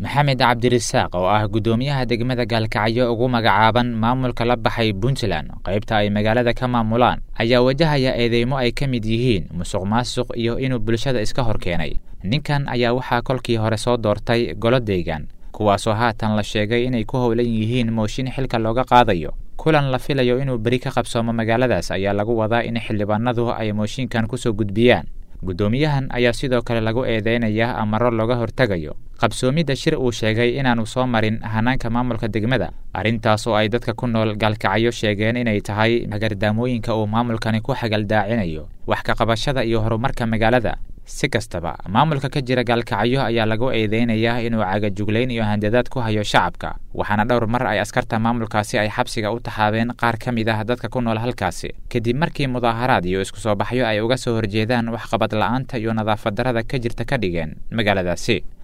maxamed cabdirisaaq oo ah guddoomiyaha degmada gaalkacyo ugu magacaaban maamulka la baxay puntland qaybta ay magaalada ka maamulaan ayaa wajahaya eedeymo ay ka mid yihiin musuq maasuq iyo inuu bulshada iska hor keenay ninkan ayaa waxaa kolkii hore soo doortay golo deegaan kuwaasoo haatan la sheegay inay ku howlan yihiin mooshin xilka looga qaadayo kulan la filayo inuu beri ka qabsoomo magaaladaas ayaa lagu wadaa in xildhibaanadu ay mooshinkan kusoo gudbiyaan guddoomiyahan ayaa sidoo kale lagu eedeynayaa amaro looga hortegayo qabsoomidda shir uu sheegay inaanu soo marin hanaanka maamulka degmada arrintaas oo ay dadka ku nool gaalkacyo sheegeen inay tahay hagardaamooyinka uu maamulkani ku xagaldaacinayo wax ka qabashada iyo horumarka magaalada si kastaba maamulka ka jira gaalkacyo ayaa lagu eedeynayaa inuu cagajuglayn iyo handadaad ku hayo shacabka waxaana dhowr mar ay askarta maamulkaasi ay xabsiga u taxaabeen qaar ka mid ah dadka ku nool halkaasi kadib markii mudaaharaad iyo isku soo baxyo ay uga soo horjeedaan waxqabad la'aanta iyo nadaafad darrada ka jirta ka dhigeen magaaladaasi